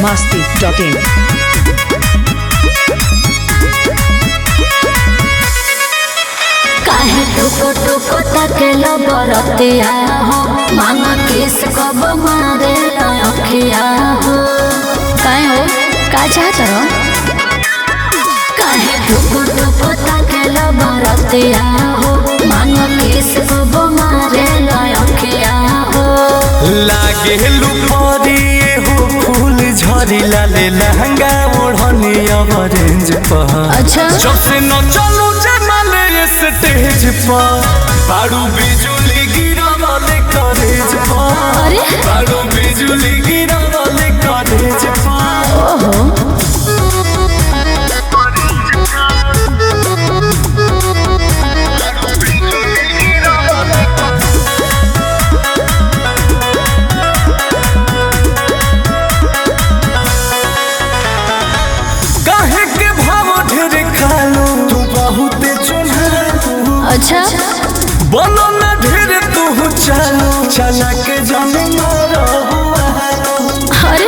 masti.in. काहे टुको टुको तकेलो बरतिया हो मांगा किस कब मारे अखिया हो काहे हो का चाहत रहो काहे टुको टुको तकेलो बरतिया हो मांगा किस कब मारे अखिया हो लागे लुपरिए हो फूल झरी लाले लहंगा ओढ़नी ऑरेंज पर अच्छा जब से न चलू जमाले स्टेज पर बारू बिजुली गिरा वाले कॉलेज पर अरे बारू बिजुली गिरा वाले कॉलेज पर ओहो काहे के भाव ढेर खालू तू बहुत चुनहालू अच्छा बोलो न ढेर तू चालू चला के जाने मारो अरे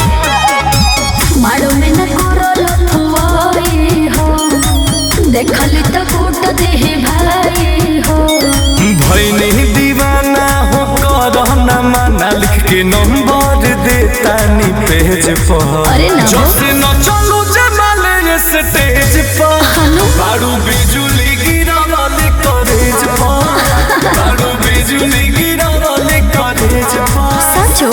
मारो में न करो लथुआई हो देखली तो कूट दे भाई हो भैनी दीवाना हो करना माना लिख के नंबर देता नी पेज पर अरे ना हो। जब से न चलू जमाले स्टेज पर हनु बारू बिजुली गिरा वाले कॉलेज पर बारू बिजुली गिरा वाले कॉलेज पर सचो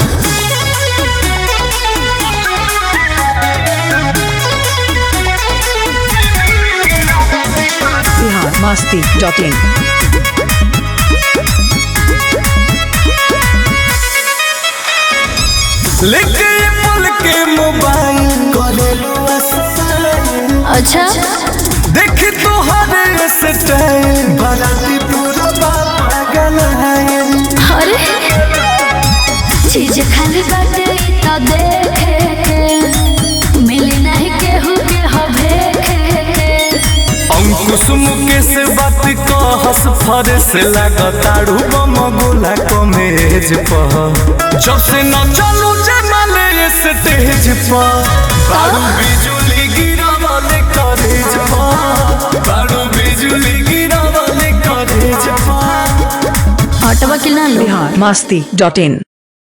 Bihar masti.in. लेके ये पल के मोबाइल करेलू असर अच्छा देख तो हर स्टाइल बाराती पूरा पागल है अरे चीज खाली बाटे इ तो देखे के मिली नहीं केहू के हवे के अंकुश मुकेश बात कहस फरस लागताड़ू बम गोला कमेज पर जब से न चलू जमाले स्टेज पर बारू बिजुली गिरा वाले कॉलेज पर बारू बिजुली गिरा वाले कॉलेज पर हटवा के ना लो Bihar masti.in.